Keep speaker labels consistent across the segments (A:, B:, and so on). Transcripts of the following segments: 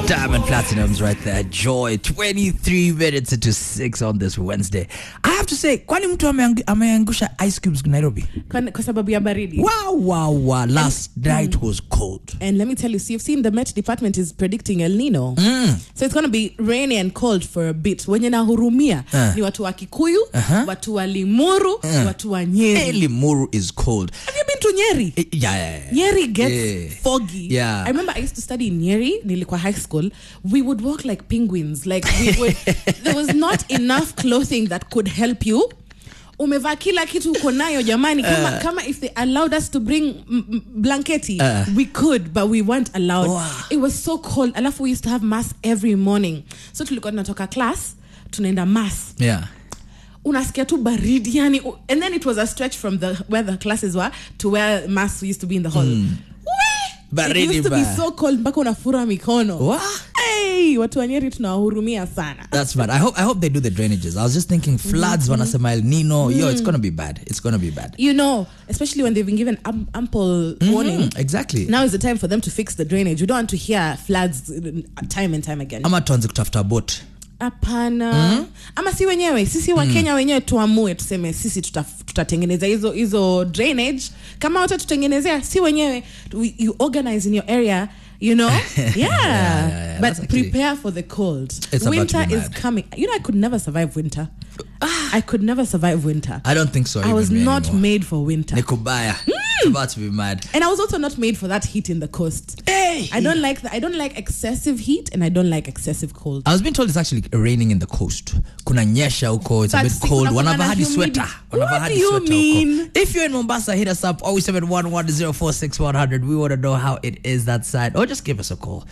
A: Diamond Platinums right there. Joy. 23 minutes into 6 on this Wednesday. I have to say, kwani mtu ameang- ameangusha ice cubes Nairobi?
B: kwa, kwa sababu ya baridi
A: Wow, wow, wow. Last night was cold.
B: and let me tell you so you've seen the met department is predicting el nino so it's going to be rainy and cold for a bit wenye nahurumia
A: Uh.
B: ni watu wa kikuyu
A: Uh-huh.
B: watu wa limuru watu wa nyeri
A: Hey, Limuru is cold.
B: have you been to nyeri
A: Eh, Yeah, yeah, yeah.
B: Nyeri gets
A: Yeah.
B: foggy.
A: Yeah.
B: I remember I used to study in Nyeri, nilikuwa high school. We would walk like penguins. Like we would, there was not enough clothing that could help you. Umevaa kila kitu uko nayo jamani kama, kama if they allowed us to bring m- m- blanketi we could but we weren't allowed
A: Wow.
B: it was so cold alafu we used to have mass every morning so tulikuwa tunatoka class tunaenda mass
A: Yeah.
B: unasikia tu baridi yani u- and then it was a stretch from the where the classes were to where mass used to be in the hall Wee!
A: Baridi
B: it used to be
A: ba-
B: so cold mpaka unafura mikono
A: Wah.
B: hey, watu wa nyeri tunawahurumia sana
A: That's bad. I hope I hope they do the drainages. I was just thinking floods wanasema El Nino. Yo, it's gonna be bad. It's gonna be bad.
B: you know especially when they've been given am- ample warning
A: Mm, exactly.
B: now is the time for them to fix the drainage we don't want to hear floods uh, time and time again
A: Ama tuanze kutafuta boat.
B: hapana ama si wenyewe sisi wa kenya wenyewe tuamue tuseme sisi tuta- tutatengeneza hizo hizo drainage kama wata tutengenezea si wenyewe we, you organize in your area you know yeah,
A: yeah,
B: but
A: that's actually-
B: prepare for the cold
A: It's about to
B: winter
A: be
B: is
A: mad.
B: coming you know i could never survive winter i could never survive winter
A: I don't think so.
B: i
A: even
B: was
A: me
B: not
A: anymore.
B: made for winter
A: Nikubaya. It's about to be mad.
B: and i was also not made for that heat in the coast
A: Hey.
B: i don't like the, i don't like excessive heat and i don't like excessive cold
A: I was being told it's actually raining in the coast. Kuna nyesha huko, it's a
B: But
A: bit
B: si
A: cold.
B: kuna
A: Wanavaa
B: kuna
A: hadi
B: humidity.
A: sweater. Wanavaa
B: What
A: hadi
B: do you
A: sweater
B: mean?
A: huko. If you're in Mombasa, hit us up 0711046100. We want to know how it is that side. Or just give us a call.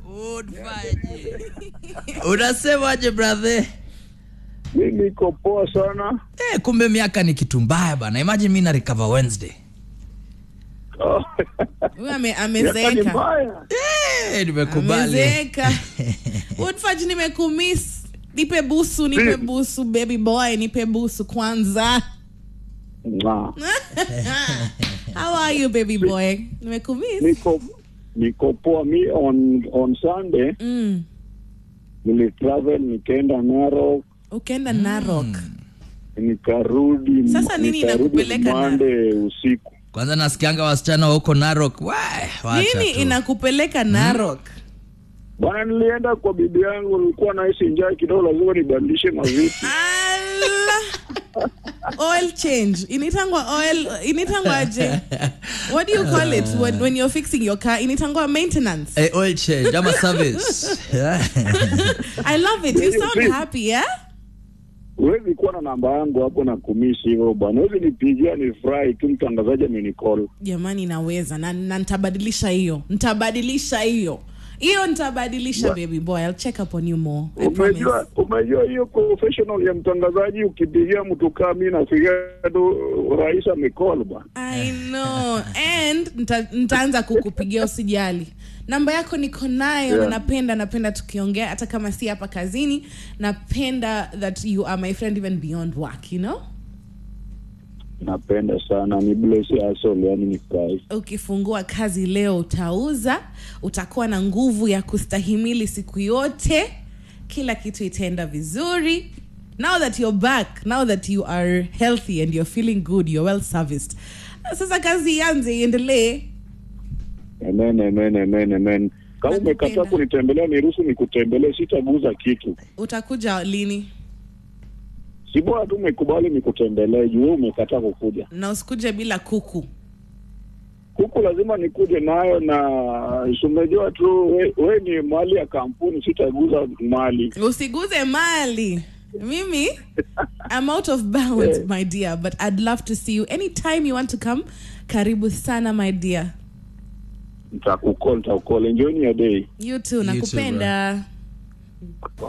A: Unfaje. Unasemaje brother?
C: mi niko poa sana
A: Eh, kumbe miaka ni kitu mbaya bana. Imagine mimi na recover Wednesday.
C: Oh,
B: Huyu ame-
C: miaka ni
B: amezeeka
C: mbaya
A: Eh, nimekubali.
B: amezeeka woodfaj nimekumiss nipe busu nipe
C: Mm.
B: busu baby boy nipe busu kwanza
C: Mwah.
B: how are you baby boy nimekumiss
C: niko niko poa mi on on sunday
B: mm.
C: nilitravel nikaenda narok
B: ukaenda narok
C: nikarudi
B: Sasa nini
C: nikarudi
B: inakupeleka
C: Monday usiku
A: Kwanza nasikianga wasichana wa huko Narok. Wai, wacha
B: nini
A: tu.
B: inakupeleka narok
C: bwana nilienda kwa bibi yangu nilikuwa nahisi njaa kidogo lazima nibadilishe mavitu
B: Ala. oil change initangwa oil initangwa aje what do you call it when, when you're fixing your car initangwa maintenance
A: Eh, oil change ama service.
B: i love it you
C: Hiyo
B: sound
C: si-
B: happy yeah
C: huwezi kuwa na namba yangu hapo na kumisi hivyo bwana huwezi nipigia ni furahi tu mtangazaji amenicall
B: jamani naweza na, na ntabadilisha hiyo ntabadilisha hiyo hiyo ntabadilisha
C: Wa-
B: baby boy i'll check up on you more I promise.
C: umejua umejua hiyo professional ya mtangazaji ukipigia mtu kaa mi nafikia tu rais amecall bwana
B: i know and nta- ntaanza kukupigia usijali namba yako niko nayo na
C: Yeah.
B: napenda napenda tukiongea hata kama si hapa kazini napenda that you are my friend even beyond work you know
C: napenda sana ni bless asol yani ni furahi
B: ukifungua kazi leo utauza utakuwa na nguvu ya kustahimili siku yote kila kitu itaenda vizuri now that you're back now that you are healthy and you're feeling good you're well serviced sasa kazi ianze iendelee
C: amen amen amen amen kama
B: Nakupenda.
C: umekataa kunitembelea niruhusu nikutembelee sitaguza kitu
B: utakuja lini
C: si bora tu umekubali nikutembelee juu wewe umekataa kukuja
B: na usikuje bila kuku
C: huku lazima nikuje nayo na sumejua tu we, we ni mali ya kampuni sitaguza mali
B: usiguze mali mimi i'm out of bounds
C: Yeah.
B: my dear but i'd love to see you anytime you want to come karibu sana my dear
C: nitakukol nitakukol enjoy your day
B: you too
A: too,
B: nakupenda